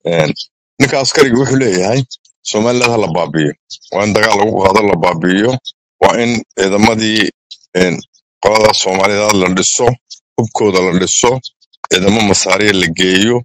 Een, ninka askariga wuxuu leeyahay somaliland ha la baabi'iyo waa in dagaal lagu qaado la baabi'iyo waa in ciidamadii een, qolada soomaaliyeed la dhiso hubkooda la dhiso ciidamo masaariya la geeyo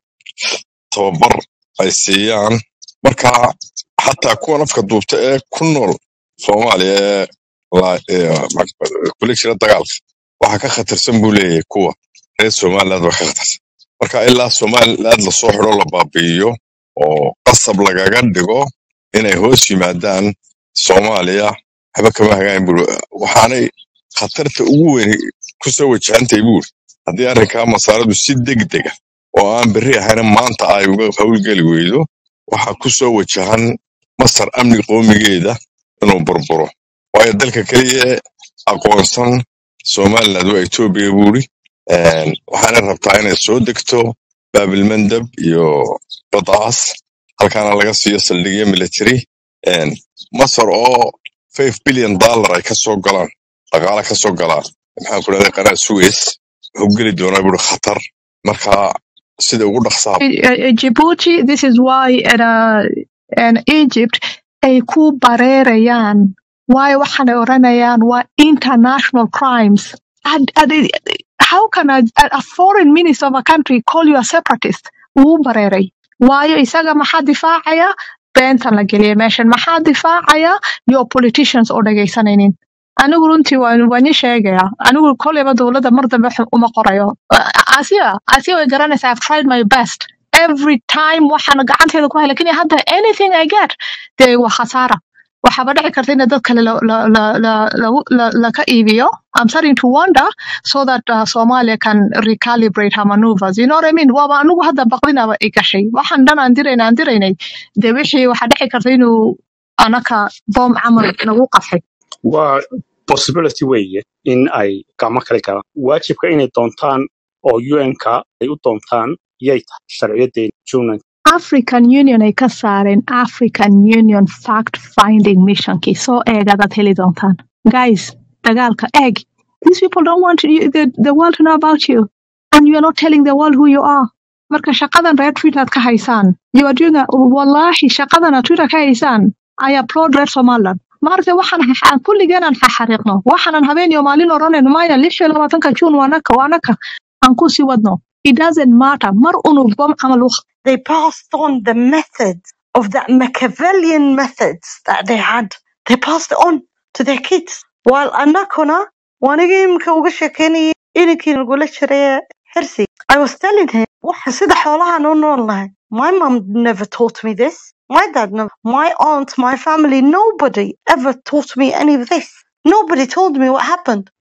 tababar ay siiyaan marka xataa kuwan afka duubta ee ku nool soomaaliya ee la- ee ma- kula jira dagaalka waxa ka khatarsan buu leeyahay kuwa reer somaliland waa ka khatarsan marka ilaa somaliland lasoo xidho la baabi'iyo oo qasab lagaga dhigo inay hoos yimaadaan soomaaliya waxba kama hagaagin buu waxaanay khatarta ugu weyn kusoo wajahantahay buuri haddii arrinkaa masaaradu si degdega oo aan berri ahayna maanta ay uga hawlgeli weydo waxaa kusoo wajahan masar amni qoomigeeda inuu burburo waayo dalka keliya ee aqoonsan somaliland waa etoobiya buuri Een, waxaana rabtaa inay soo degto baabilmandab iyo badaas halkaana laga siiyo saldhigyo military Een, masar oo 5 billion dollar ay kasoo galaan dhaqaale kasoo galaan maxaan ku dhahday qanaa suez wuxuu geli doonaa buuri khatar marka sida ugu dhaqsaa Uh, uh, Djibouti, this is why in, uh, in Egypt ay ku bareerayaan waayo waxaanay oranayaan waa international crimes. And, and it- how can a, a foreign minister of a country call you a separatist? Wuu bareeray. Waayo isaga maxaa difaacaya? Beentan la geliyay meeshan. Maxaa difaacaya? Your politicians oo dhegaysanaynin. anigu runtii waan waan ii sheegaya anigu kolleyba dowladda mar dambe wax uma qorayo asiya asiya way garanaysaa i've tried my best every time waxaan gacanteeda ku hay lakin hadda anything i get dee waa khasaara waxaaba dhici karta in dad kale la- la- la- la- lagu- la- laka iibiyo i'm starting to wonder so that uh, somalia can recalibrate her maneuvers you know what i mean waaba anigu hadda baqdinaba i gashay waxaan dhan aan dirayna aan diraynay dee wixii waxaa dhici karta inuu anaka boom camal nagu qafay waa possibility weeye in ay gacmo kale galaan waajibka inay doontaan oo un-ka ay u doontaan yay tahay sharciyadeena june African Union ay ka saareen African Union fact finding missionkii soo eegadaad heli doontaan guys dagaalka eeg these people don't want you, the, the world to know about you and you are not telling the world who you are marka shaqadan reer Twitter aad ka haysaan you are doing a, wallahi shaqadan aad Twitter ka haysaan I applaud reer Somaliland maaragtay waxaan xa- kulligeenaan xaxariiqno waxaanan habeen iyo maalin oranayno maya lix iyo labaatanka June waa naka waa naka aan ku sii wadno it doesn't matter mar unu bom camal u they passed on the methods of that Machiavellian methods that they had. They passed it on to their kids. While Anakona, wanigimka uga sheekeynayay ininkii nagula jiray Hirsi, I was telling him, waxa sida xoolahan u nool nahay. My mom never taught me this. My dad never. My aunt, my family, nobody ever taught me any of this. Nobody told me what happened.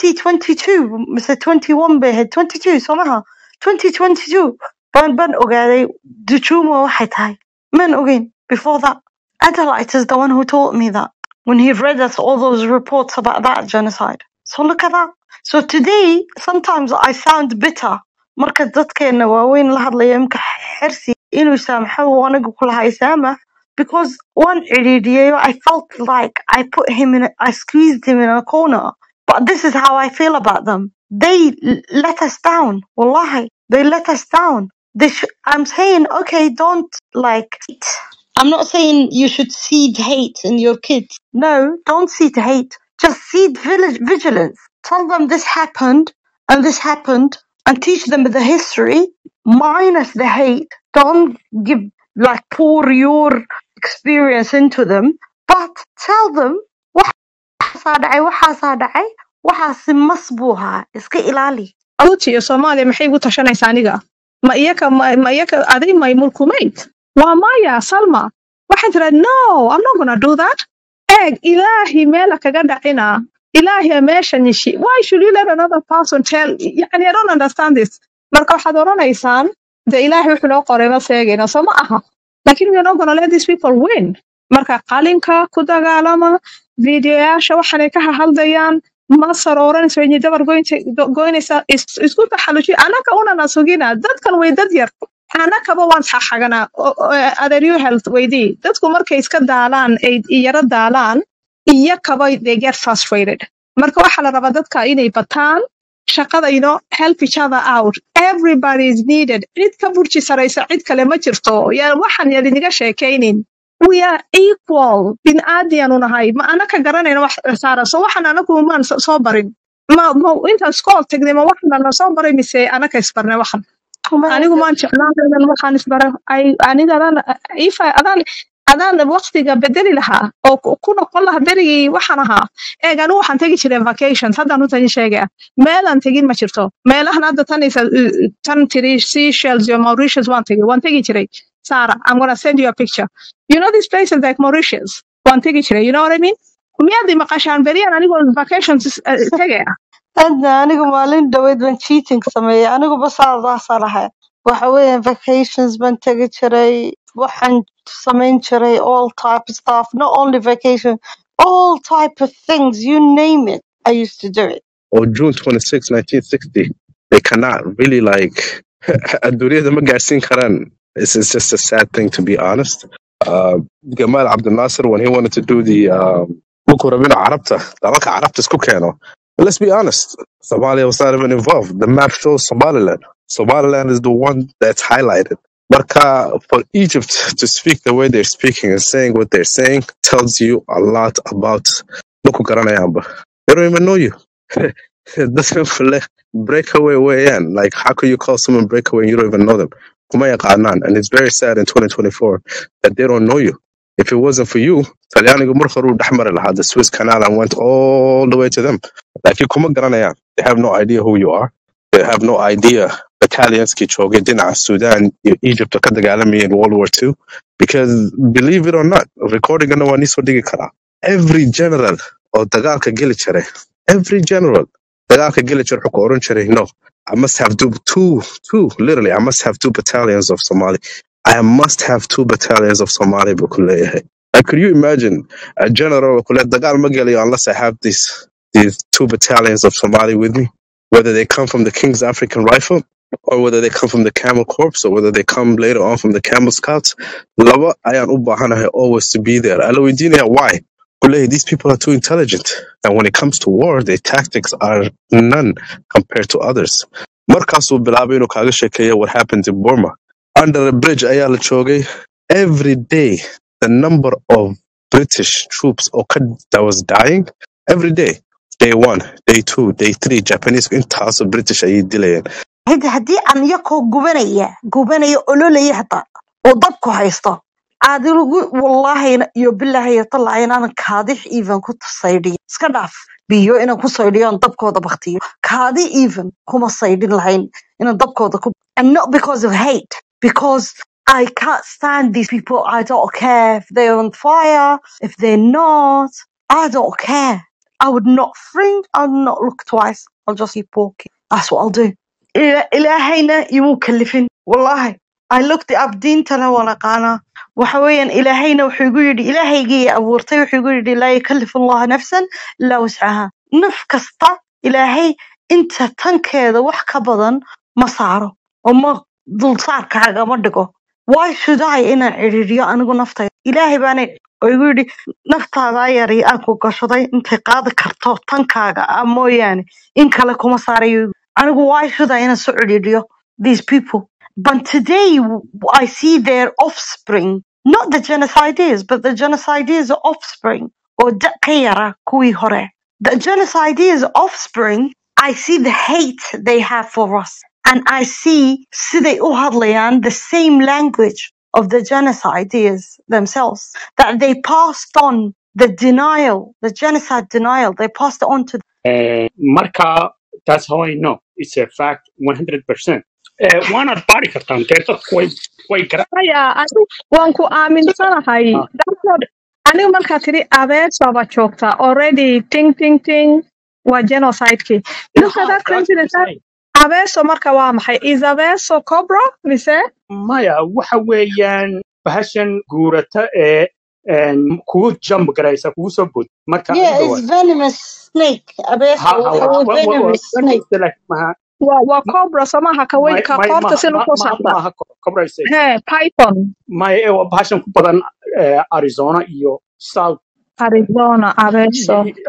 2022, Mr. 21 bay ahayd 22 somehow. 2022 baan baan ogaaday Dujuma waxay tahay. Man ogeyn before that. Adalite is the one who taught me that when he read us all those reports about that genocide. So look at that. So today, sometimes I sound bitter. Marka dadkeena waaweyn la hadlaya imka xirsi inuu saamaxo uu aniga kulahaa isaamax because one cidhiidhiyayo I felt like I put him in a, I squeezed him in a corner. But this is how I feel about them. They l- let us down. Wallahi, they let us down. They sh- I'm saying, okay, don't like. I'm not saying you should seed hate in your kids. No, don't seed hate. Just seed village vigilance. Tell them this happened and this happened and teach them the history minus the hate. Don't give, like, pour your experience into them, but tell them waxaasaa dhacay waxaasaa dhacay waxaasi mas buu ahaa iska ilaali Djibouti iyo Soomaaliya maxay igu tashanaysaa aniga ma iyaka ma ma iyaka aday may mulkumayd waa maya Salma waxay tiraad no I'm not gonna do that eeg ilaahi meela kaga dhacina ilaahi meesha nishi why should you let another person tell yani I don't understand this marka waxaad oranaysaan de ilaahi wuxuu noo qoray ma seegayna soo ma aha lakin we are not gonna let these people win marka qalinka ku dagaalama videoyaasha waxaanay ka hahaldayaan masar oranaysa way dabar goynta- go- goynaysa is- isku taxalluji anaka unana sugina dadkan way dad yar anakaba waan xaxaganaa O- o- adeeryo health weydii dadku markay iska daalaan ay yara daalaan iyakaba they get frustrated marka waxaa la rabaa dadka inay bataan shaqada you know help each other out everybody is needed cid ka burji saraysa cid kale ma jirto yaa waxaan yadiniga sheekaynin we are equal biniaadiyaanu nahay ma anaka garanayna wax saara so waxaan anagu maan so soo barin ma ma intaan iskool tagnay ma waxaan na soo baray mise anaka isbarnay waxan anigu maan jeclaan inaan waxaan isbaray ay aniga adaan ifa adaan adaan waqtiga bedeli lahaa oo ku ku noqon lahaa berigii waxaan ahaa eeg anigu waxaan tegi jiray vacations haddaan utan sheegaya meelaan tegin ma jirto meelahan hadda tan isa tan tiri Seychelles iyo Mauritius waan tegi waan tegi jiray Sarah I'm gonna send you a picture you know these places like Mauritius waan tegi jiray you know what I mean miyaad i maqashaan beriyaan anigoo vacations eh, tegaya hadda anigu maalin dhaweyd baan cheating sameeyay anigu basaadaasaan ahay waxa weeyaan vacations baan tegi jiray waxaan samayn jiray all type of stuff not only vacation all type of things you name it I used to do it or June 26, 1960, they cannot really like adduunyada ma gaarsiin karaan. It's, it's just a sad thing to be honest. Uh, Gamal Abdel Nasser, when he wanted to do the um, Buku Rabina Arabta, dalalka Arabta isku keeno. Let's be honest, Somalia was not even involved. The map shows Somaliland. Somaliland is the one that's highlighted. Marka, for Egypt to speak the way they're speaking and saying what they're saying tells you a lot about Buku Karanayamba. They don't even know you. That's like breakaway way in. Like, how could you call someone breakaway and you don't even know them? Kumaya Qanan. And it's very sad in 2024 that they don't know you. If it wasn't for you, Talyani Gumurkharu Dahmar had the Suez Canal and went all the way to them. Like, you kuma Garanaya. They have no idea who you are. They have no idea. Battalions Kichoge, Dina, Sudan, Egypt, Kadagalami in World War II. Because believe it or not, recording no one is Every general or dagaalka geli jiray every general dagaalka geli jiray wuxuu ku oran jiray no I must have two, two, two, literally, I must have two battalions of Somali. I must have two battalions of Somali buu ku leeyahay. Like, could you imagine a general who let dagaal ma gelayo unless I have these, these two battalions of Somali with me? Whether they come from the King's African Rifle or whether they come from the Camel Corps or whether they come later on from the Camel Scouts. Laba ayaan u baahanahay always to be there. Ala weydiinaya why? Kuley, these people are too intelligent. And when it comes to war, their tactics are none compared to others. Markaasuu bilaabay inuu kaaga sheekeeya what happened in Burma. Under a bridge ayaa la joogay. Every day, the number of British troops oo ka- that was dying, every day. Day one, day two, day three, Japanese intaasoo British ayay dilayeen. hadi haddii aan yakoo gubanaya gubanaya ololaya hataa oo dabku haysto adigu wallaahi iyo bilaahi iyo tallaahi inaanan kaadix even ku saydhiyo iska dhaaf biyo inaan ku saydhiyo aan dabkooda baktiyo kaadi even kuma saydhin lahayn inaan dabkooda ku and not because of hate because I can't stand these people. I don't care if they're on fire, if they're not. I don't care. I would not fringe. I'll not look twice. I'll just keep walking. That's what I'll do. إله- إلهينا يمو كلفين والله I looked up diintana waan aqaanaa waxa weeyaan ilaahayna wuxuu igu yidhi ilaahaygii abuurtay wuxuu igu yidhi laa yukallifu allaha nafsan ilaa wuscaha naf kasta ilaahay inta tankeeda wax ka badan ma saaro oo ma dulsaarkaaga ma dhigo why should I inaan cidhiidhiyo anigu naftayda ilaahay baana oo igu yidhi naftaadaa yari aan ku gashaday intay qaadi karto tankaaga ah mooyaane in kale kuma saarayo anigu why should I inaan soo cidhiidhiyo these people but today w- I see their offspring not the genocideers but the genocideers offspring oo da ka yara kuwii hore the genocideers offspring I see the hate they have for us and I see siday u hadlayaan the same language of the genocideers themselves that they passed on the denial the genocide denial they passed it on to Eh, marka that's how I know it's a fact 100%. Eh, waanaad baari kartaan dee dadku way way gara Aya, anigu waan ku aaminsanahay Ah, dadkood anigu markaa tiri abeesaba joogta already ting ting ting waa genocidekii look at yeah, that that's what I'm coincidence saying. abeeso marka waa maxay is abeeso cobra mise maya waxa weeyaan bahashan guurata ee een, kugu jump garaysa kugu soo bood marka yeah adiga it's waa venomous snake abeeso ha ha waxa wa- weye wa- wa- wa- venomous snake venomous like maha waa waa cobra somaha ka weyn may ka may qoorta maha si ma- lagu ma- saarta maaha cobraysa he python maya ee waa bahashan ku badan eh, Arizona iyo South arizona abeeso y- y- ha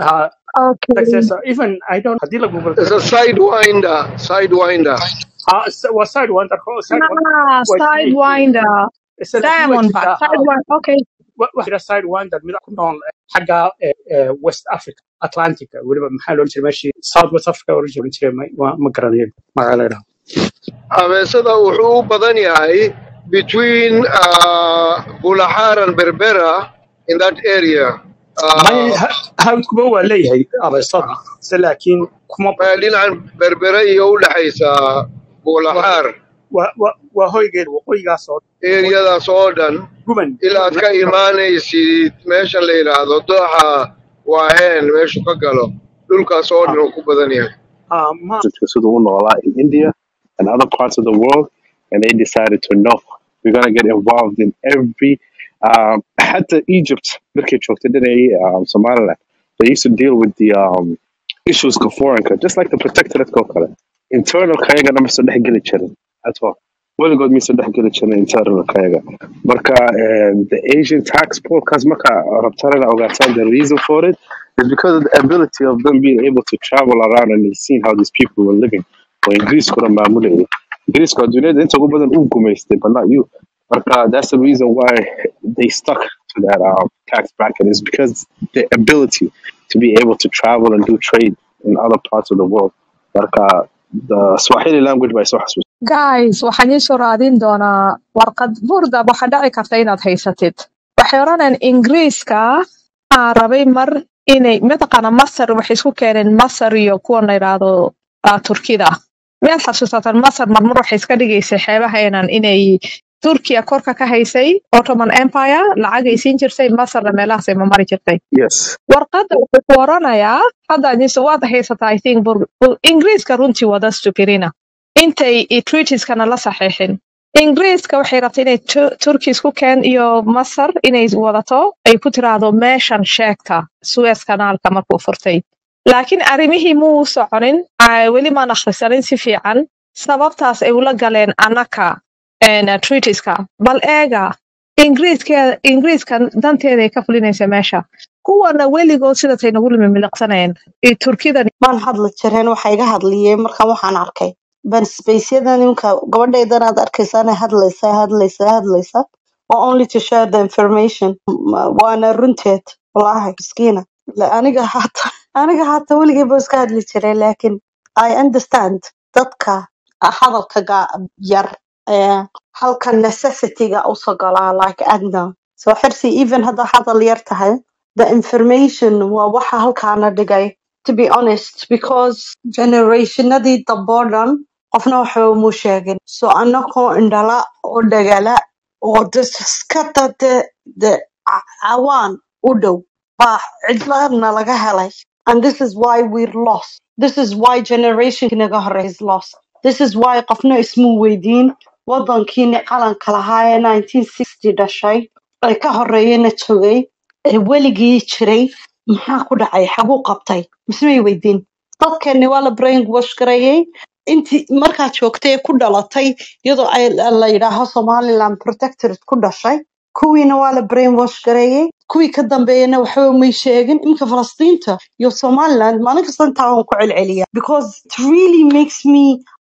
Okay. successor even I don't haddii la google It's a sidewinder, sidewinder. ah s- waa sidewinder ko sidewinder Ah, waa isleeyihiin Sidewinder. isla laakiin waa Diamondback. jirtaa ha Sidewinder. Okay. wa- waxaa jira sidewinder mid ku nool eh, xagga eh, eh, west africa atlantica weliba maxaa loo jiray meeshii south west africa oran jiray jiray ma waa- ma garanayo magaca la yidhaahdo Abeesada wuxuu u badan yahay between uh, Bulaxaar and Berbera in that area. may Uh, hawdkuba waa leeyahay abeesada se laakiin kuma meel dhinacan Berbera iyo u dhaxaysa waa Bulaxaar waa waa waa hoygeed waqooyigaas oo eriyadaas oo dhan guban ilaa aad ka imaanaysid meesha la yidhaahdo dooxa waaheen meeshu ka galo dhulkaas oo dhan uu ku badan yahay ah ma siduu u noolaa in India and other parts of the world, and they decided to no, we're gonna get involved in every. Um, حتى Egypt, markay joogtay dhinacii, um, Somaliland, they used to deal with the um, issues ka foreign just like the protectorate oo kale. Internal kayaga nama soo dhex geli jirin at all. weligood mise dhex geli jirin internal kayaga. Marka um, the Asian tax pool, kaas marka rabtaan inaad ogaataan the reason for it is because of the ability of them being able to travel around and they seen how these people were living. oo ingiriiskuna maamulayay ingiriiska duniyada inta ugu badan uu gumaystay but not you marka that's the reason why they stuck to that um, tax bracket is because the ability to be able to travel and do trade in other parts of the world marka the swahili language by soo xasuus Guys, waxaan ii soo raadin doonaa warqad burda waxaa dhici karta inaad haysatid. Waxay odhanayaan Ingiriiska aa rabay mar inay mataqaana Masar waxay isku keeneen Masar iyo kuwan la yidhaahdo ah, Turkida. Miyaad xasuusataan Masar marmar waxay iska dhigaysay xeebaheenan inay Turkiya korka ka haysay Ottoman Empire lacagay siin jirtay Masarna meelahaasay ma mari jirtay. yes warqadda wuxuu ku oranayaa hadda adise waad haysataa i think bur, bur, ingiriiska runtii wada stupirina intay i- treatieskana la saxiixin ingiriiska waxay rabtay inay Tu- turki isku keen iyo masar inay wadato ay ku tiraahdo meeshan sheegta suez kanaalka markuu furtay laakiin arrimihii muu soconin ay weli maan akhrisanin si fiican sababtaas ay ula galeen annaka een, treatiska bal eega ingiriiska ingiriiskan danteeday ka fulinaysa meesha kuwana weligood sidatay nagu limimiliqsanayeen iyo turkidan maan hadli jireen waxa iga hadliyeen markaan waxaan arkay ban spaceyada nimanka gabadhaydan aad arkaysa inay hadlaysa hadlaysa hadlaysa waa only to share the information Ma- waana runteed wallaahi miskiina La- aniga hata aniga hata weligay ba iska hadli jiray laakin i understand dadka hadalka ga- yar ee halka necessityga usoo galaa like adna so xirsi even hadda hadal yar tahay the information waa waxa halkaana dhigay to be honest because generationadii dambe oo dhan qofna waxba umu sheegin so anakoo indhala oo dhagala oo des iska dade de ca- cawaan u dhow baa cidladna laga helay and this is why we're lost this is why generation naga hore is lost this is why qofna ismu weydiin wadankiini qalanka lahaa ee 1960 dhashay ee ka horeeyana joogay ee weligii jiray maxaa ku dhacay xaguu qabtay mise may weydiin dadkeeni waa la brain wash gareeyey intii markaad joogtay ee ku dhalatay iyadoo ay la yidhaaho somaliland protectorate ku dhashay kuwiina waa la brain wash gareeyey kuwii ka dambeeyana waxba may sheegin iminka falastiinta iyo somaliland maalin kasta intaa waan ku celceliya because it really makes me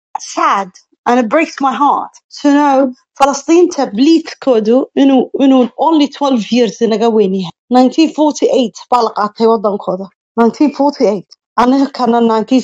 sad and it breaks my heart to know falastiinta bleedkoodu inuu inuu only 12 years inaga weyn yahay 1948 baa la qaatay wadankooda 1948 anigana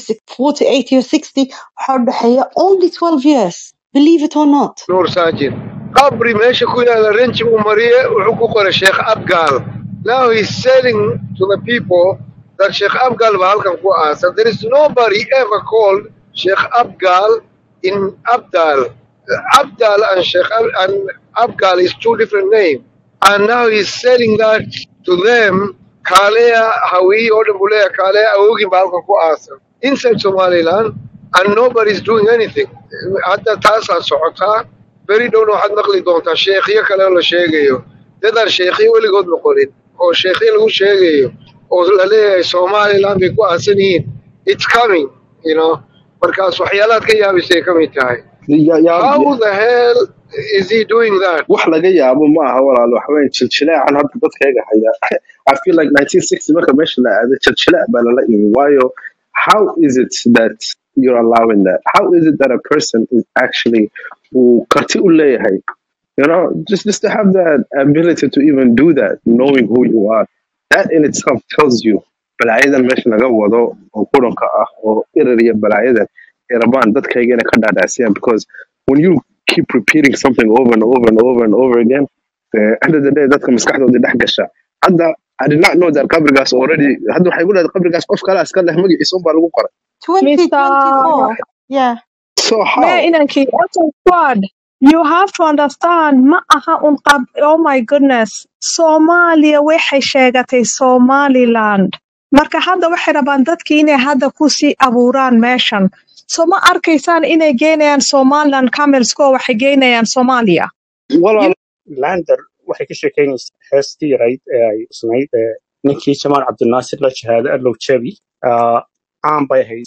1948 iyo 60 waxaa u dhexeeya only 12 years believe it or not nuur saajin qabri meesha ku yaala renji uu mariye wuxuu ku qoray sheekh abgaal now he's selling to the people that sheekh abgaal baa halkan ku aasan there is nobody ever called sheekh abgaal in abdal abdal and sheekh Ab- and abgaal is two different names and now he's selling that to them kaaleya hawiyi oo dhan buu leeyahay kaaleya awogin baa halkan ku aasan inside somaliland and nobody is doing anything hadda taasaa socotaa beri dhowna waxaad maqli doontaa sheekhyo kale oo la sheegayo dadaan sheekhyo weligood noqonin oo sheekhyo lagu sheegayo oo la leeyahay somaliland bay ku aasan yihiin it's coming you know markaas waxyaalahaad ka yaabaysay ka mid tahay yeah, yeah, how yeah. the hell is he doing that? wax laga yaabo ma aha walaalo waxaweye jiljileecan hadda dadkayga haya i feel like 1960 marka meesha la aaday jiljileec baa lala imi waayo how is it that you're allowing that how is it that a person is actually uu karti u leeyahay you know just just to have that ability to even do that knowing who you are that in itself tells you balaayadan meesha laga wado oo quranka ah oo irir iyo balaayadan ay rabaan dadkayga inay ka dhaadhacsiyaan because when you keep repeating something over and over and over and over again the end of the day dadka maskaxdooda dhex gasha hadda I did not know that qabrigaas already hadda waxay ku leedahay qabrigaas qof kale iska leh magaciisa unbaa lagu qoray Mr. 2024. Yeah. so how May inankii Elton Squad, you have to understand ma aha un qab oh my goodness Soomaaliya waxay sheegatay Somaliland marka hadda waxay rabaan dadkii inay hadda ku sii abuuraan meeshan so ma arkaysaan inay geynayaan Somaliland Camelsko waxay geynayaan Soomaaliya walaalo lander waxay ka sheekeynaysaa heestii yarayd ee ay usnayd ee ninkii jamaal cabdinaasir la shahaado allow jabi ah, caan bay ahayd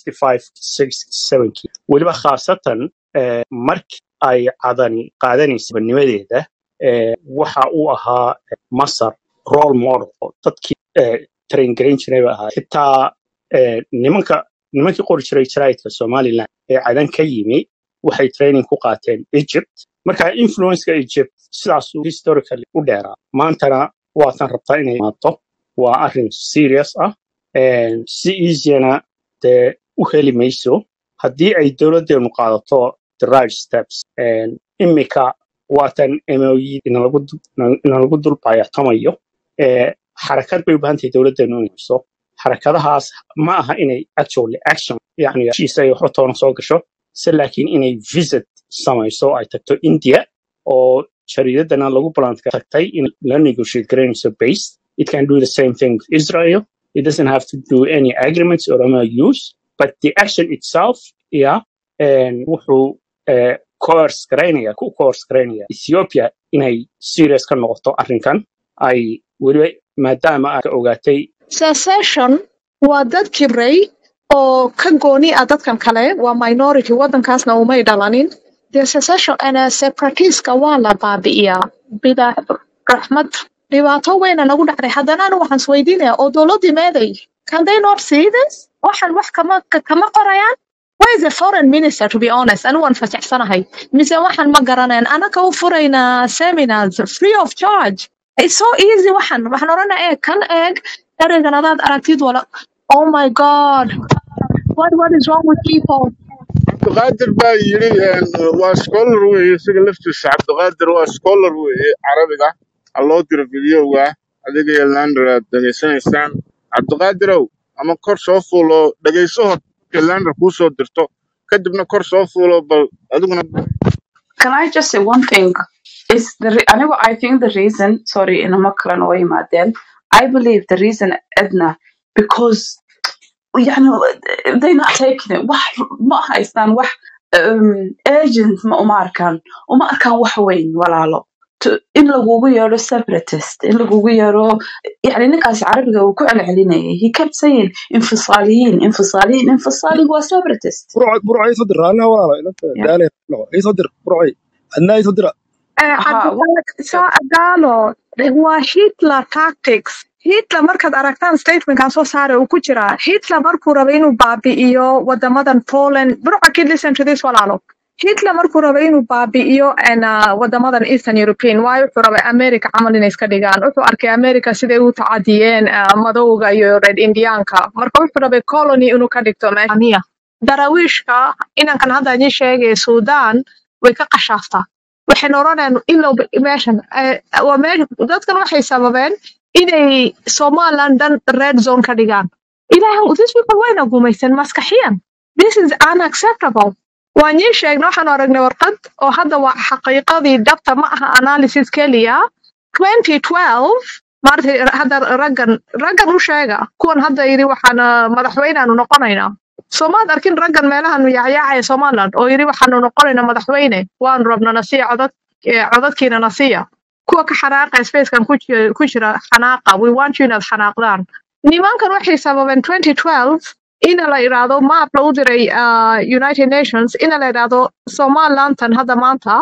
65 weliba khaasatan eh, markii ay cadani qaadanaysay banimadeeda eh, waxa uu ahaa eh, masar role model oo dadkii eh, train garayn jiray ba ahaa xitaa eh, nimanka nimankii qori jiray jaraa'idka somaliland ee cadan ka yimi waxay training ku qaateen egypt marka influenceka egypt sidaasuu historically u dheeraa maantana waatan rabtaa inay imaato waa arrin serious ah een, si easyana dee u heli mayso haddii ay dowladdeenu qaadato the right steps Een, imika waatan moe inalagu du- inalagu dul baayactamayo ee, xarakad bay u baahan tahay dowladdeenu inay hayso xarakadahaas ma aha inay actually action yani heshiis ay waxba toona soo gasho se laakiin inay visit samayso ay tagto india oo jariidadana lagu ballanka tagtay in la negotiate garanayso base it can do the same thing with israel it doesn't have to do any agreements or MOUs but the action itself yeah and wuxuu eh, coerce garaynaya ku coerce garaynaya ethiopia inay serious ka noqoto arrinkan ay weliba maadaama ay ka ogaatay secession waa dad kibray oo ka gooni ah dadkan kale waa minority wadankaasna umay dhalanin dee secession ana separatiska waa la baabi'iyaa bila raxmad dhibaato weyna nagu dhacday haddana anu waxaan isweydiinayaa oo dowladdii meeday can they not see this waxan wax kama ka- kama qorayaan where is the foreign minister to be honest anigu waan fasaxsanahay mise waxan ma garanayn anaka u furaynaa seminars free of charge it's so easy waxan waxaan oranaa eeg kan eeg ereygan adaad aragtid wala oh my god what what is wrong with people cabdiqaadir baa yidhi een, waa scholar weeye isaga laftiisa cabdiqaadir waa scholar weeye carabiga ha loo diro videoga adiga iyo lander aad dhegaysanaysaan cabdiqaadirow ama kor soo fuulo dhegayso hor markay lander kuu soo dirto kadibna kor soo fuulo bal adiguna Can I just say one thing? Is the re- I know I think the reason sorry in a makran way then I believe the reason Edna because يعني they're not taking it wax ma haystaan wax um, agent ma uma arkaan uma arkaan wax weyn walaalo To- in lagugu yeero separatist in lagugu yeero يعني ninkaas carabiga uu ku celcelinayay he kept saying انفصاليين انفصاليين انفصالي هو separatist برعي برعي صدر انا والله انت yeah. دالي اي صدر برعي عندنا صدر Eh, ها cabdisaaq saa agaalo waa hitler tactics hitler markaad aragtaan statementkan soo saare uu ku jiraa hitler markuu rabay inuu baabi'iyo wadamadan poland burca kid listen to this walaalo hitler markuu rabay inuu baabi'iyo en, ah, wadamadan eastern european waayo wuxuu rabay america camal inay iska dhigaan wuxuu arkay america siday u tacadiyeen ah, madowga iyo red indianka marka wuxuu rabay colony inuu ka dhigto meeshaniya darawiishka inankan hadda idin sheegay sudan way ka qashaaftaa waxayna oranayaan ilow meeshan eh, waa meesha dadkan waxay sababeen inay somaliland dhan red zone ka dhigaan ilaahu these people wayna gumaysan maskaxiyan this is unacceptable waan ii sheegnay waxaan aragnay warqad oo hadda waa xaqiiqadii dhabta ma aha analysis keliya 2012 maaragtay hadda raggan raggan u sheega kuwan hadda yidhi waxaan ah, madaxweyneaanu noqonaynaa soomaad arkin raggan meelahan yaacyaacaya somaliland oo yidhi waxaanu noqonaynaa madaxweyne waanu rabna nasiya codad eh, codadkiina nasiya kuwa ka xanaaqa spacekan ku ji- ku jira xanaaqa we want you inaad xanaaqdaan nimankan waxay sababeen 2012 in la yidhaahdo map lagu diray ah, united nations in la yidhaahdo somalilantan hadda maanta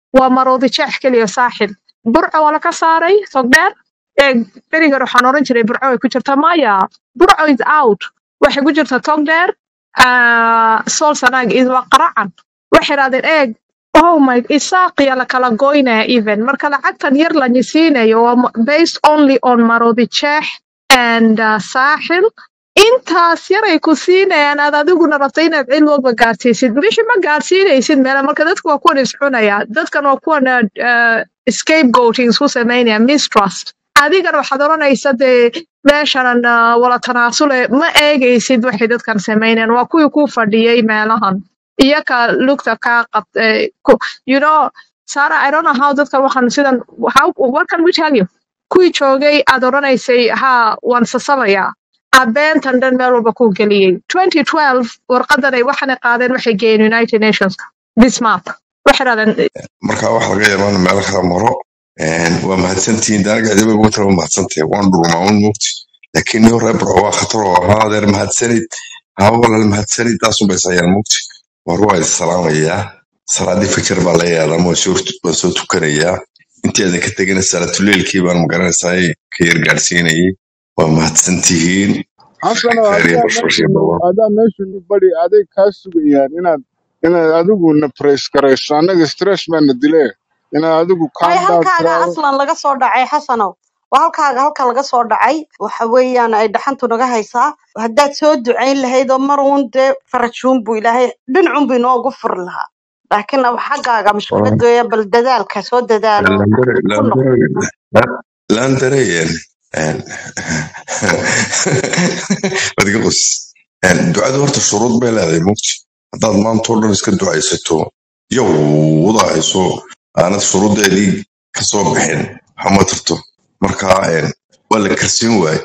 waa maroodi jeex keliya saaxil burco waa laga saaray togdheer ee berigan waxaan oran jiray burco ay ku jirta maya burco is out waxay ku jirta togdheer ah, sool sanaag is waa qaracan waxay idhahdeen eeg oh my isaaqiya la kala goynaya even marka lacagtan yar la nyisiinayo waa mo- based only on maroodi jeex and uh, saaxil intaas yaray ku siinayaan aad adiguna rabta inaad cid walba gaadsiisid bishii ma gaadsiinaysid meela marka dadku waa kuwan iscunaya dadkan waa kuwan uh, scapegoating isku samaynaya mistrust adigana waxaad oranaysa dee meeshanan uh, wala tanaasule ma eegaysid waxay dadkan samaynayaan waa kuwii ku fadhiyay meelahan iyaka lugta kaa qabt eh, ku- you know Sarah, I don't know how dadkan waxan sidan how what can we tell you kuwii joogay aad oranaysay ha waan sasabayaa abeentan dhan meel walba ku geliyey 2012 warqadan ay waxaana qaadeen waxay geeyeen united nationska this map waxay dhahdeen marka wax laga yaabaan meel kala maro een, waa mahadsantihiin daanaga adiba ugu tala mahadsantahay waan dhurmaa un mugti laakiin niyo reer burco waa khatar oo ahaa adeer mahadsanid haa walaal mahadsanid taasun bay sayaan mugti war waa is salaamayaa salaadii fajar baa laga yaadama waan soo waan soo tukanayaa intii aadan ka tegina salaatuleelkii baan magaranaysaa ka yar gaadhsiinayay waa mahadsantihiin xasano khayr iyo adaa bashbash iyo meeshanu barwaaqo adaa meeshanu bari aday kaa sugayaan inaad inaad adigu na praise garayso annaga stress baana dile inaad adigu way calm down halkaaga tiraahdo aslan laga soo dhacay xasanow waa halkaaga halka laga soo dhacay waxa weeyaan ay dhaxantu naga haysaa haddaad soo ducayn lahayd oo mar uun dee farajuun buu ilaahay dhinacun buu inoogu furi lahaa laakiin ab xaggaaga mushkilad weeya bal dadaalka soo dadaalo landare ku noqo landare landareen wadiga qos ducadu horta shuruud bay leedahay mugti haddaad maanta oo dhan iska ducaysato yowda hayso aanad shuruuddeedii kasoo bixin waxma tirto marka een, waa la karsiin waaye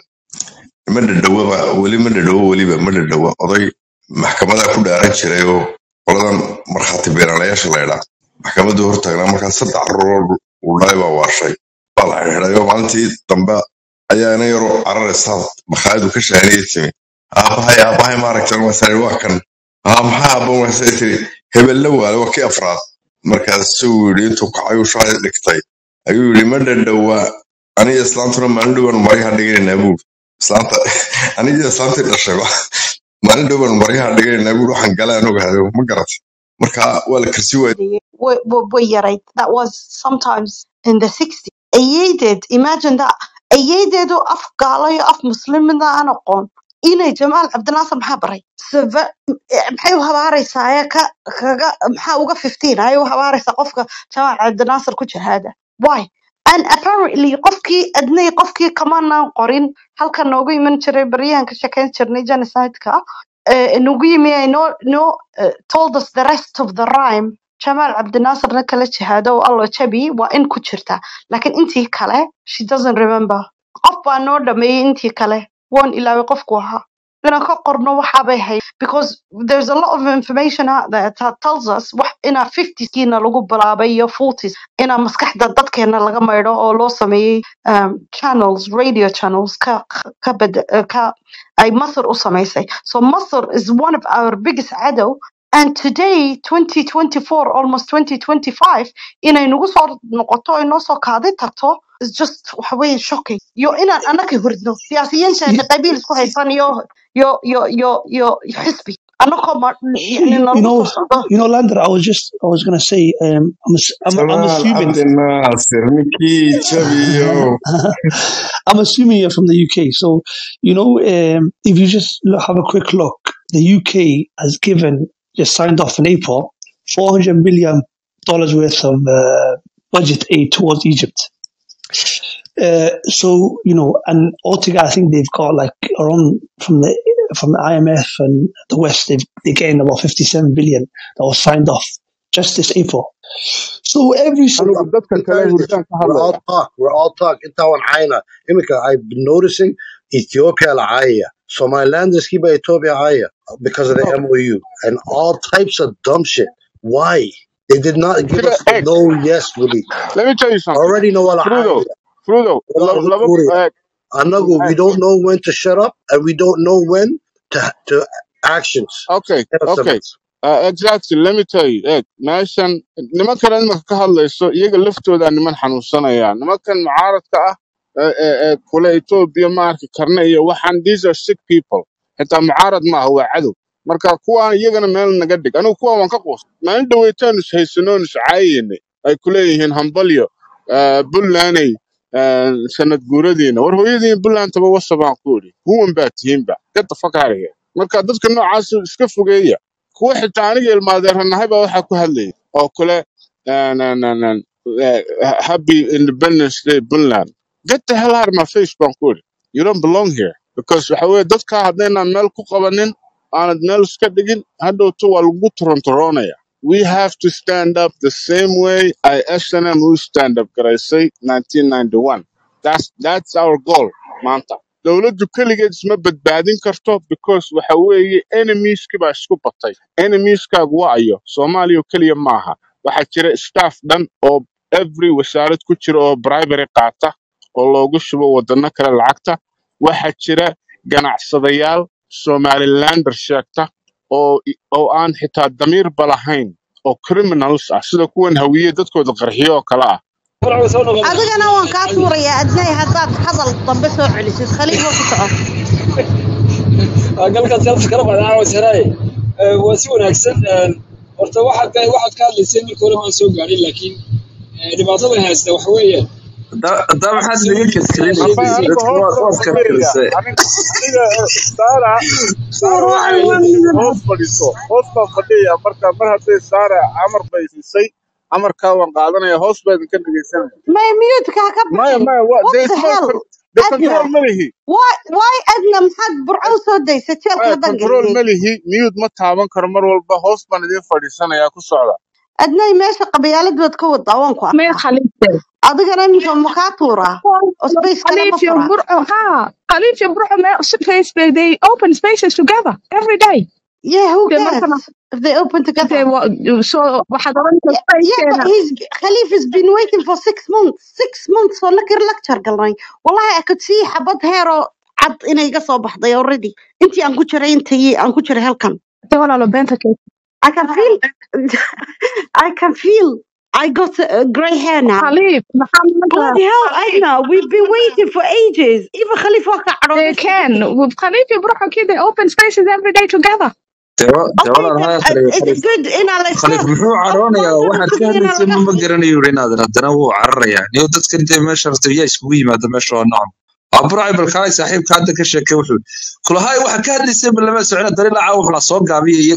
ma dhadhawaba weli ma dhadhawo weliba ma dhadhawa oday maxkamadaa ku dhaaran jiray oo qoladan markhaati beeranayaasha la ydhaa maxkamaddu hortaagnaa markaa saddex caruur uu dhalay baa waashay waa la xidhiidhay oo maalintii dambe ayaa ina yaroo cararaysaa makhaayadu ka shahaniyay timi aabahay aabahay maaragtan wasari waa kan aa maxaa aaban wasay tiri hebelle waale waa kii afraad markaasuu yidhi intuu kacayuu shahay dhigtay ayuu yidhi ma dhadhowa aniga islaantuna maalin dhowaan maryaha dhiganaynaa buur islaanta aniga islaantii dhashayba maalin dhowaan maryaha dhiganaynaa buur waxaan gala aan ogaado ma garatay marka waa la karsi waayey way way- way yarayd that was sometimes in the 60s ayeedeed imagine that ayeedeedu af gaalo iyo af muslimina aan aqoon inay jamaal cabdinaasir maxaa baray Sava- eh, maxay u habaaraysaa ee ka kaga maxaa uga 15 ayay u habaaraysaa qofka jamaal cabdinaasir ku jihaada why and apparently qofkii adnay qofkii kamanaan qorin halkan noogu iman jiray baryahan ka shekeyn jirnay genocide-ka uh, Nugui no no uh, told us the rest of the rhyme Jamal Abdinasir na kala jihaado oo Allah jabi waa in ku jirta laakiin intii kale she doesn't remember qof baa noo dhameeyay intii kale waan ilaaway qofku ahaa inaan ka qorno waxa bay hay because there's a lot of information out there that tells us wax inaa 50skiina lagu bilaabay iyo 40s inaa maskaxda dadkeena laga maydho oo loo sameeyey um, channels radio channels ka ka, bed- ka ay Masr u samaysay. So Masr is one of our biggest cadow. And today, 2024, almost 2025, inay nagu soo noqoto ay noo soo kaaday tagto is just waxa weeye shocking. Yo inaan anaka hurdno siyaasiyiinta qabiil isku haysan iyo yo yo yo yo xisbi anakoo ma yani You, you nalagu know, soo socdo. you know, Lander. I was just, I was gonna say, um, I'm, ass- I'm, I'm jamaal assuming, cabdinaasir ninkii jabiyo I'm assuming you're from the UK. So, you know, um, if you just look, have a quick look, the UK has given, just signed off in April, 400 million dollars worth of uh, budget aid towards Egypt. Uh, so you know, and altogether, I think they've got like around from the from the IMF and the West, they've they're getting about 57 billion that was signed off just this April. So every anigu single dadka kale Because hurdaan ka we're all hadlaya talk. We're all talk. Inta waan caayna. Imika, I've been noticing Ethiopia la caayaya. Somaliland is kiba Ethiopia caayaya because of the no MOU and all types of dumb shit. Why? They did not give sida us a eg no yes release. let me tell you something Already know what frudo caayaya. frudo Walaa laba lagu laba tuuraya. eg Anagu, we eg don't know when to shut up and we don't know when to to actions. okay Kala okay samays. Uh, exactly let me tell you eg meeshan nimankan imanka ka hadlayso iyaga laftooda niman xanuunsanaya nimankan mucaaradka ah ee ee- ee kule etoobiya ma arki karna iyo waxaan these are sick people xitaa mucaarad maaha waa cadow marka kuwaan iyagana meel naga dhig anigu kuwaan waan ka quus maalin dhaweytaanu is haysanoon is caayayne ay kuleeyihiin hambalyo uh, buntlaney uh, sanad guuradiina war hooyadiin buntlandtaba wasabaan ku idhi huwan baa tihiinba get the fuck out of here marka dadka noocaas iska fogeeya kuwa xitaa aniga ilmaadeeranahay baa waxaa ku hadlayay oo kale eh, na- na- na- eh, happy independence day puntland get the hell out of my face baan ku idhi you don't belong here because waxa weye dadkaa haddaynaan meel ku qabanin aanad meel iska dhigin hadhowto waa lagu torontoroonaya we have to stand up the same way ay snm u stand up garaysay 1991 that's, that's our goal maanta dowladdu keligeed isma badbaadin karto because waxa weeye enemieski baa isku batay enemieskagu waa ayo soomaaliya oo keliya maaha waxaa jira staff dhan oo every wasaarad ku jira oo bribery qaata oo loogu shubo wadano kale lacagta waxaa jira ganacsadayaal somalilander sheegta oo i- oo aan xitaa damiirba lahayn oo criminals ah sida kuwan hawiye dadkooda qarxiyo oo kale ah adigana waan kaa tuurayaa adnay haddaad hadal dambe soo celisid khaliifo ku soco galkan selfka kala qaadan caawa saraaye waa si wanaagsan een, horta waxaad waxaad ka hadlaysay marka hore maan soo gaarin laakiin eh, dhibaatada haysta waxa weeyaan haddaa maxaad isagu naga siyaasadiisa kaslinaysa amba aniga dadka hoos waad baan waad kala fadhiya filisay aniga aniga eh, saara saara waxay ahayd inay hoos fadhiso hoos baan fadhiya marka mar hadday saara amar bay siisay amarkaa waan qaadanaya hoos baa idinka dhegeysanaya may miyuudkaa ka maya bixin maya wa what dee the isma hell de adna control ma lihi why why adna maxaad burco u soo daysay jeelka maya haddaan control geliyey ma lihi miyuud ma taaban karo mar walba hoos baan idin fadhiisanaya ku socda adnay meesha qabyaalad baad ka wadaa waan ku Meel arkaa Khaliifte. adigana iminka ma kaa tuuraa oo space kale ma Khaliif iyo furaa Burco, ha. Khaliif iyo Burco, meel space, they open spaces together every day. yeah who They markana, cares if they open they, together wa- so waxaad oranaysaa yeah, yeah spacekeena. but he's Khalif has been waiting for six months six months oo nakir lecture galnay wallahi I could see xabad heer oo cad inay iga soo baxday already intii aan ku jiray intii aan ku jiray halkan Te walaalo beenta keena. I can feel I can feel I got uh, grey hair now Khaliif, maxaa maanta bloody hell Aina we've been waiting for ages even Khalif waa ka they cadhooday can. Khaliif iyo Burco, kii, they open spaces every day together. dee wa- dee okay walaal then haya uh, khaliif it's khaliif good inaa la khaliif iska muxuu of cadhoonayaa course waxaad ka inaa hadlaysay laga ma ma garanayo yidhi inaadan haddana wuu cararayaa niyo dadkan dee meesha rabta yaa iskugu yimaada meesha waa nocam waa burcay balkaalay saaxiibka hadda ka sheekay wuxuu kulahay waxaad ka hadlaysay ma lama socona dariiqa caawa la soo gaabiya iyo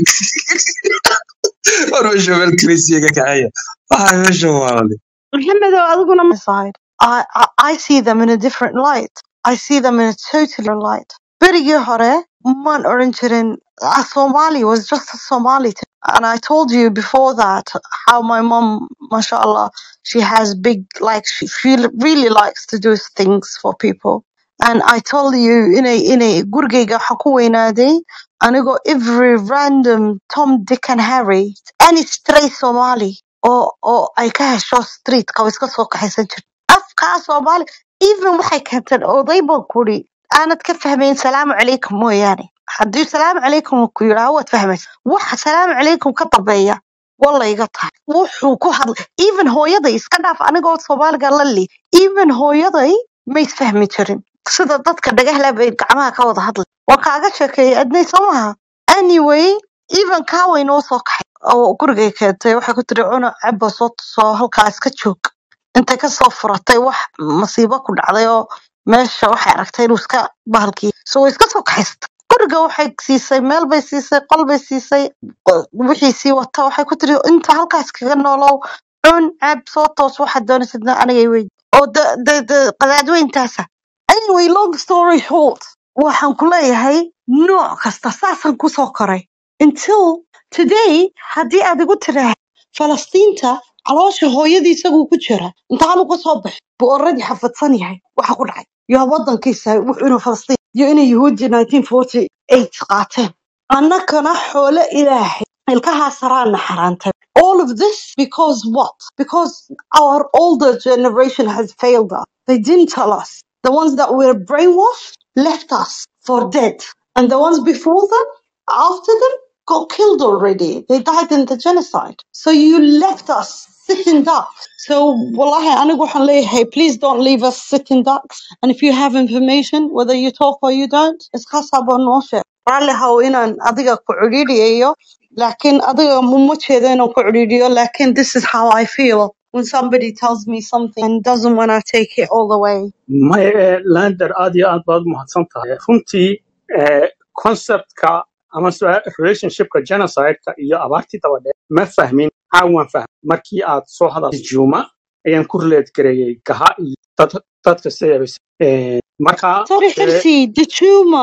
war meesha meel krisiyaga kaxeeya waxaa meesha waalale Mohammed adiguna ma side I, I I see them in a different light I see them in a totally different light berigii hore maan oran jirin ah, Somali was just a Somali to- and I told you before that how my mom mashallah she has big like she, she really likes to do things for people and I told you inay inay gurigayga waxaan ku weynaaday anigoo every random Tom Dick and Harry any stray Somali oo oo ay ka hesho streetka oo iska soo kaxaysan jirto afkaa Soomaali even waxay keenteen oday baan kuri aanad ka fahmayn salaamu calaykum mooyaane haddii salaamu calaykum uu ku yidhaaho waad fahmaysa waxa salaamu calaykum ka dambeeya wallayga tahay wuxuu ku hadlay even hooyaday iska dhaaf anigoo soomaaliga la li even hooyaday ma isfahmi jirin sida dadka dhagahle bay gacmaha ka wada hadlay waan kaaga sheekeeyay adnay soo maha anyway even kaaway noo soo kaxay oo gurigay keentay waxay ku tiri cuna cabo soo soo halkaa iska joog intay kasoo furatay wax masiibo ku dhacday oo meesha waxay aragtay inuu iska bahalkii so way iska soo kaxaysatay guriga waxay siisay meel bay siisay qol bay siisay qo- wixii sii wata waxay ku tiri inta halkaas kaga noolow cun cab soo toos waxaad doonaysidna anigay weyd oo de de de qadaadweyntaasa anyway long story short waxaan ku leeyahay nooc kasta saasaan kusoo koray until today haddii aad igu tiraah falastiinta caloosha hooyadii isaguu ku jira intaanu ka soo baxin buu already xafadsan yahay waxa ku dhacay yaa wadankiisa wuxuu inuu falastiin iyo inay yuhuudi 1948 qaateen annagana xoolo ilaahay ilkahaa saraana xaraantay all of this because what because our older generation has failed us they didn't tell us the ones that were brainwashed left us for dead and the ones before them after them got killed already. They died in the genocide. So you left us sitting ducks. So wallahi, anigu waxaan leeyahay, please don't leave us sitting ducks. And if you have information, whether you talk or you don't, iska sabo noo sheeg. Raalli haw inaan adiga ku ciriiriyayo, laakiin adiga muma jeedo inaan ku ciriiriyo, laakiin this is how I feel when somebody tells me something and doesn't want to take it all the way. maya ee lander aad iyo aad baad umahadsan tahay runtii ee, conceptka ama su- relationshipka genocideka iyo abaartii dabadheer ma fahmin caawan fahm markii aad soo hadashay juma ayaan ku relate gareeyey gaha iyo dad- dadka sideebas marka Sorry, ee, Hirsi, Dachuma,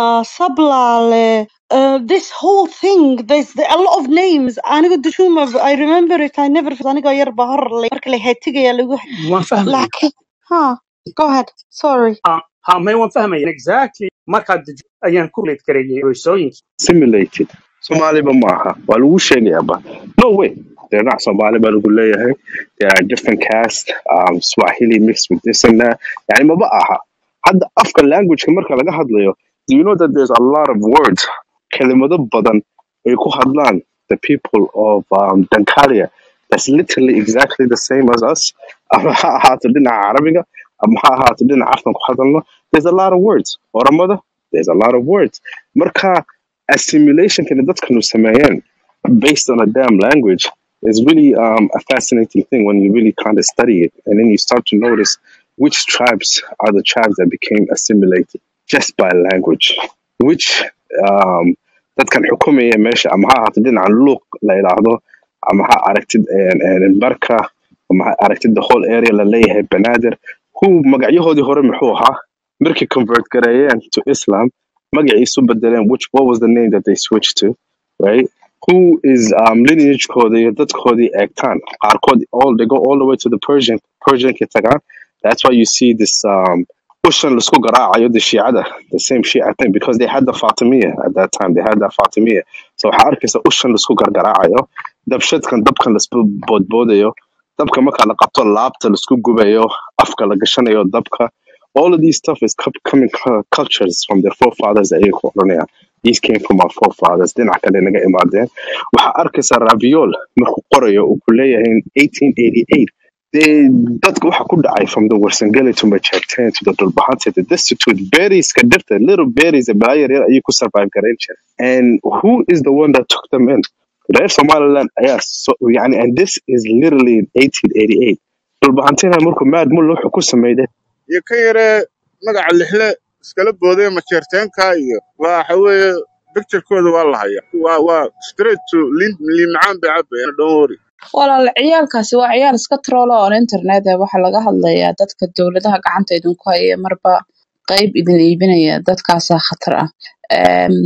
Sablale, uh, this whole thing, there's the, a lot of names. Aniga Dachuma, I remember it, I never, aniga yar bahar, marka la hetigaya lagu, waan fahmaya laakiin, huh, go ahead, sorry. ha ha, may waan fahmaya exactly markaad deji- ayaan ku relate gareeyey roysooyinkii simulated Somaliba maaha waa lagu sheegayaaba no way they're not Somali baa lagu leeyahay they are different caste um, Swahili mixed with this and that yani maba aha hadda afka languageka marka laga hadlayo do you know that there's a lot of words kelimado badan ay ku hadlaan the people of um, Dankalia that's literally exactly the same as us ama ha ahaato dhinaca carabiga ama ha ahaato dhinaca afkan ku hadalno there's a lot of words oramada there's a lot of words marka assimilation can dadkanu sameeyeen based on a damn language is really um, a fascinating thing when you really kind of study it and then you start to notice which tribes are the tribes that became assimilated just by language which um, dadkan xukumaya meesha ama ha ahaato dhinacan luuq la yidhaahdo ama ha aragtid een, een, barka ama ha aragtid the whole area la leeyahay banaadir who magacyahoodii hore muxuu ahaa markay convert gareeyeen to islam magaciisu bedeleen which what was the name that they switched to right who is um, lineagekoodii iyo dadkoodii eegtaan qaarkood all they go all the way to the persian persianka tagaan that's why you see this um, ushan laisku garaacayo the shiicada the same shia thing because they had the fatimiyya at that time they had that fatimiyya so waxaa arkaysa ushan laisku gargaraacayo dabshadkan dabkan laisku boodboodayo dabka marka la qabto laabta laisku gubayo afka la gashanayo dabka all of these stuff is co- coming cu- cultures from their forefathers ayay ku oranayaan these came from our forefathers dhinac kale naga imaadeen waxaa arkaysa raviol markuu qorayo uu ku leeyahay in 1888 dee dadka waxa ku dhacay from the warsangeli to machactan to the dulbahante the destitute berries ka dhirta little berries ee balaa yaryar ayay ku survive garayn jireen and who is the one that took them in reer somaliland ayaa so yani and this is literally in 1888 dulbahantina markuu maad mulle wuxuu ku sameeyay iyo ka yaree magaca lixle iskala boodaya majeerteenka iyo waxa weeye picturekooda waa la haya waa waa straight to liin liin macaan bay cabayaan don't worry walaal ciyaalkaasi waa ciyaal iska troolo on internet ee waxaa laga hadlayaa dadka dowladaha gacanta idinku haya marba qayb idin iibinaya dadkaasaa khatar ah um,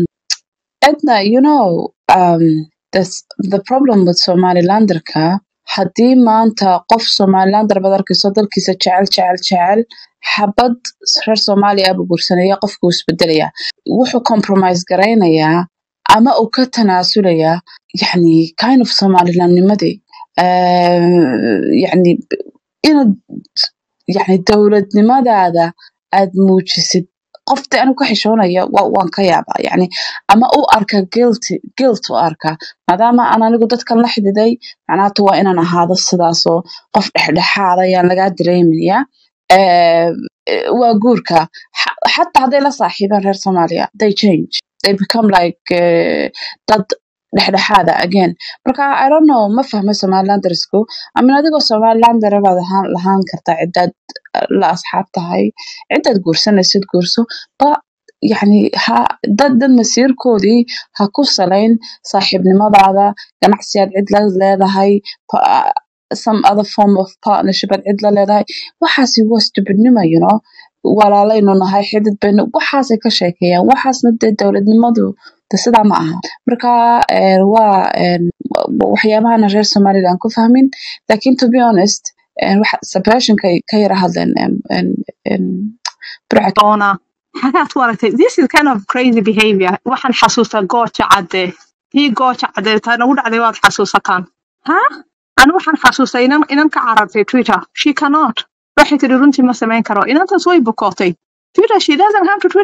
Edna, you know, um, this, the problem with Somalilanderka, haddii maanta qof Somalilander baad arkayso dalkiisa jecel jecel jecel xabad reer Soomaaliya buu guursanaya qofku wuu isbedelayaa wuxuu compromise garaynayaa ama uu ka tanaasulayaa yani kind of Somalilandnimadii uh, yani inaad yani dowladnimadaada aad muujisid qofta anu ka xishoonaya wa- waan ka yaabaa yani ama u arka guilty guilt u arka maadaama aan anigu dadkan la xididay macnaata waa inaan ahaado sidaasoo qof dhexdhexaada ayaan lagaa dareemaya Eh, eh, waa guurka Xa- xataa hadday la saaxiibaan reer soomaaliya they change they become like eh, dad dhexdhexaada again marka i don't know ma fahmo somalilandersku amin adigoo somalilander baad ahaan lahaan kartaa cidaad eh, la asxaab tahay cidaad guursanaysid guurso ba yani ha dad dad masiirkoodii ha ku salayn saaxiibnimadaada ganacsiyaad cid la leedahay pa- some other form of partnership aad cid la leedahay waxaasi waa stupidnimo you know walaalaynu nahay xidid baynu waxaasay ka sheekeeyaan waxaasna dee dowladnimadu de sidaa ma aha marka eh, waa eh, wa- waxyaabahana reer somaliland ku fahmin lakin to be honest eh, waxa- separationka ka yara hadleen em, em, em, burca doona xagaad ku aragtay this is kind of crazy behavior waxaan xasuustaa gooja cadde tii gooja cadde taa nagu dhacday waad xasuusataan ha anu waxaan xasuustaa inan inan ka carartay twitter she cannot waxay tiri runtii ma samayn karo inantaas way bukootay twitter she doesn't have to twitter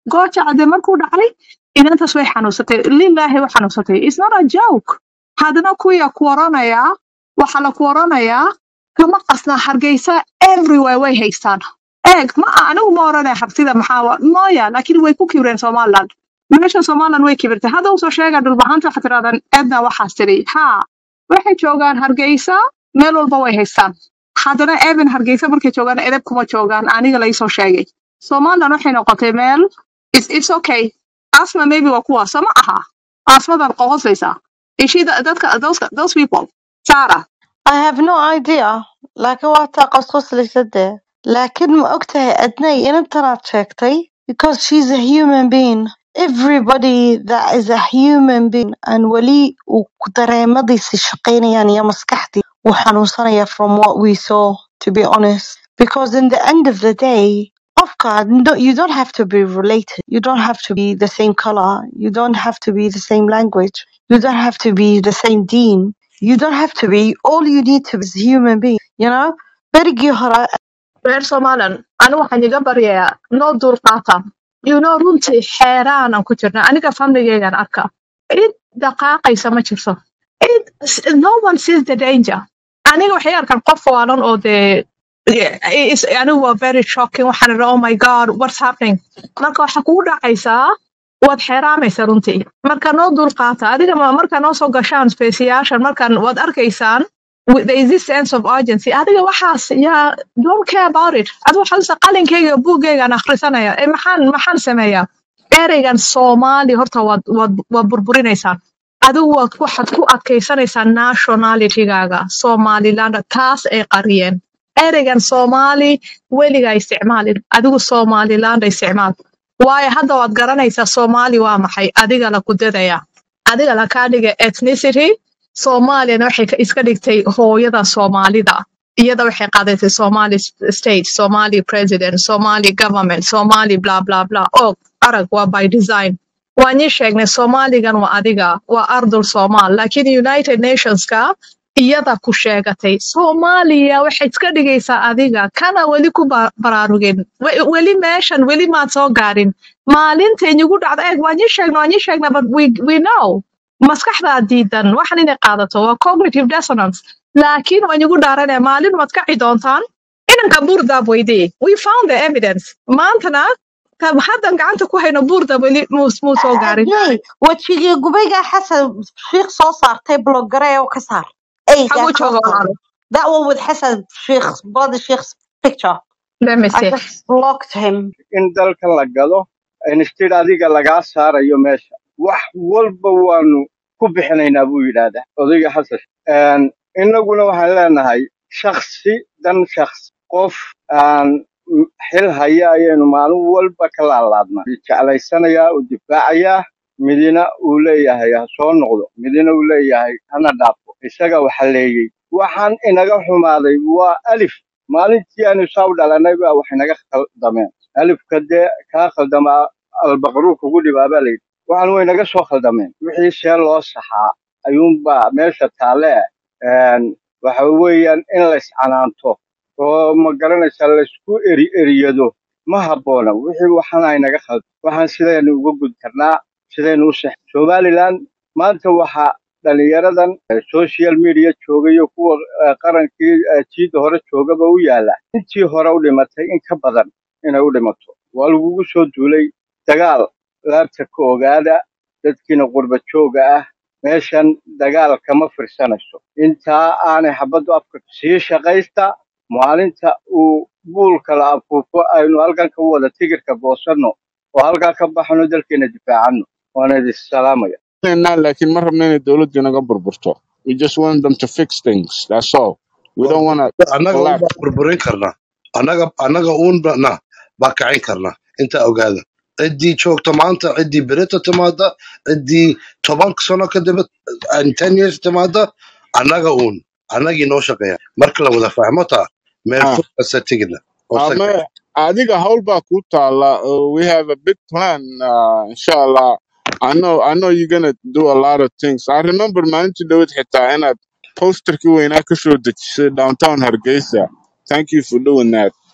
gooja cadde markuu dhacay inantaas way xanuunsatay lilaahi way xanuunsatay is not a joke haddana kuya ku oranayaa waxaa la ku oranayaa kama qasna hargeysa everywhere way haystaan eeg ma anigu ma oranaya hartida maxaa wa- mooya laakiin way ku kibreen somaliland meesha somaliland way kibirtay hadda usoo sheega dhulbahanta waxaa tirahdaan edna waxaas tiri haa waxay joogaan hargeysa meel walba way haystaan haddana even hargeysa markay joogaan edeb kuma joogaan aniga laisoo sheegay somaliland waxay noqotay meel it's, it's okay asma maybe waa kuwa sama aha asmadan qoqosaysa ishida dadka those, those people sara I have no idea laakiin waa taa qosqoslaysa dee laakiin ma ogtahay adnay inantanaad sheegtay because she's a human being everybody that is a human being and weli uu ku dareemadiisi shaqaynayaan iyo maskaxdii wuu xanuunsanaya from what we saw to be honest because in the end of the day qofka no, you don't have to be related you don't have to be the same color you don't have to be the same language you don't have to be the same deen you don't have to be all you need to be is a human being you know berigii hore reer somaliland anigu waxaan iga baryayaa noo dulqaata you know runtii xeeraanan ku jirna aniga famligeygan arka cid dhaqaaqaysa ma jirto cid no one sees the danger aniga waxay arkaan qof waalan oo dee yeah, it's- anigu waa very shocking waxaan idhi oh my god what's happening marka waxaa kugu dhacaysaa waad xeeraamaysa runtii marka noo dulqaata adiga ma- markaa noo soo gashaan speesiyaashan markaan waad arkaysaan with- there is this sense of urgency adiga waxaas yaa don't care about it adiga waxaad usa qalinkeyga iyo buuggeygaan akhrisanaya ee maxaan maxaan sameeyaa ereygan soomaali horta waad waad waad burburinaysaan adigu waad waxaad ku adkaysanaysaa nationalitygaaga somaliland taas ay qariyeen ereygan soomaali weligaa isticmaalin adigu somaliland isticmaal waayo hadda waad garanaysaa soomaali waa maxay adiga la kudadaya adiga la kaa dhiga ethnicity soomaaliyana waxay ka- iska dhigtay hooyada soomaalida iyada waxay qaadatay somali s- state somali president somali government somali bla bla bla og arag waa by design waan ii sheegnay soomaaligan waa adiga waa ardul soomaal laakiin united nationska iyada ku sheegatay soomaaliya waxay iska dhigaysaa adiga kana weli ku ba- baraarugin We- weli meeshan weli maad soo gaarin maalintay igu dhacda eeg waan ii sheegnay waan ii sheegnay but we, we know maskaxdaa diidan waxan inay qaadato waa cognitive dissonance laakiin waan igu dhaaranaya maalin waad kaci doontaan inanka buurdaab weydii we found the evidence maantana ka- haddan gacanta ku hayno buurdaab weli muu muu soo gaarin adnay wejigii gubaygaa xasan shiikh soo saartay blogare oo ka saar eygaa xaguu soo jooga saaray walaalo that one with xasan sheikh brother sheikh's picture let me I see just blocked him in dalka la gado instead adiga lagaa saarayo meesha wax walba waanu ku bixinaynaa buu yidhaahdaa odayga xasan Een, innaguna waxaan leenahay shaksi dan shaksi qof aan m- xil haya ayaynu maalin walba ka laalaadnaa jeclaysanayaa uu difaacayaa midina uu leeyahay ha soo noqdo midina uu leeyahay hana dhaafo isaga waxa leeyey waxaan inaga xumaaday waa alif maalintii aanu saa u dhalanay baa wax inaga khaldameen alifka dee kaa khaldamaa albaqruu kugu dhibaa baa layidhi waxaan way naga soo khaldameen wixii see loo saxaa ayuunbaa meesha taalle een, waxa weeyaan in la iscanaanto oo ma garanaysaa laysku eri eriyado ma habboona wixii waxaan aynaga khaldan waxaan sidaynu uga gud karnaa sidaynu u sex somaliland maanta waxaa dhalinyaradan eh, social media jooga iyo kuwa eh, qarankii eh, jiida hore joogaba u yaala intii hore u dhimatay in ka badan inay u dhimato waa lagugu soo duulay dagaal laabta ka ogaada dadkiina qurba jooga ah meeshan dagaal kama firsanayso intaa aanay xabaddu afka sii shaqaysta maalinta uu buulka la afuufo aynu halkan ka wada tigirka goosanno oo halkaa ka baxno dalkeena difaacano waana idin salaamaya Nah, laakiin ma rabno inay dowladdu naga burburto we just want them to fix things that's all we don't want to annaga un collapse baa burburin karnaa annaga annaga un na baa kacin karnaa intaa ogaada ciddii joogta maanta ciddii berita timaada ciddii toban sano kadib and ten years timaada annaga un annagii noo shaqeeya marka la wada fahmo taa meel ah fog kasta tigidna oo ama sagta adiga hawl baa ku taala uh, we have a big plan uh, inshallah I know I know you're gonna do a lot of things I remember maalintii dhawad xitaa inaad posterkii weynaa ka soo dejisay downtown Hargeysa thank you for doing that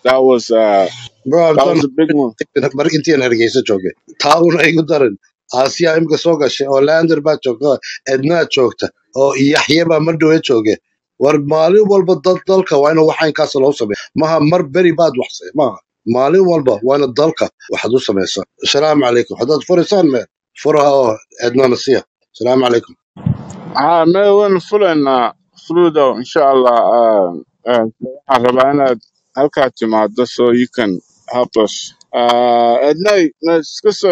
that was uh, bro I'm that done was a big one. mar intiin hargeysa joogay taa una igu darin aasiya imika soo gashay oo lander baa joogta oo ednaa joogta oo yaxye baa madhowe jooge war maalin walba dad dalka waa ina waxaynkaas loo sameeya maha mar beri baad waxsay maha maalin walba waa ina dalka waxaad u samaysaa asalaamu calaykum haddaad furaysaan me furaha oo ednana siya asalaamu calaykum Ah, may waan fulaynaa fludo insha Allah. Uh, uh, waxaan rabaa inaad halkaa timaado so you can help us. Uh, Ednay, na iska soo